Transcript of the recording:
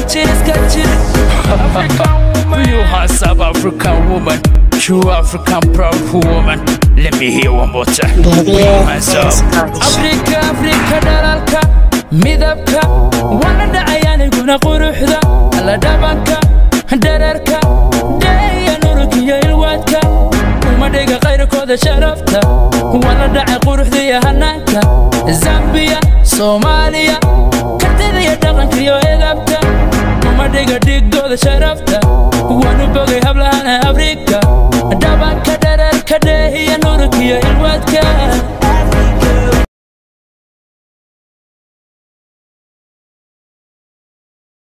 jir iska jir You are South African woman True African proud woman Let me hear one more time Baby, myself. Scottish. Afrika Afrika dhalalka midabka wana dhacayaniguna quruxda alla dhabanka dherarka dheeya nurugiyo ilwaadka uma dhiga qayrkooda sharafta wala dhacay quruxda iyo hanaanka zambiya soomaaliya kartida iyo dhaqanka iyo edabta uma dhiga dhigooda sharafta wanu bogay hablahana afrika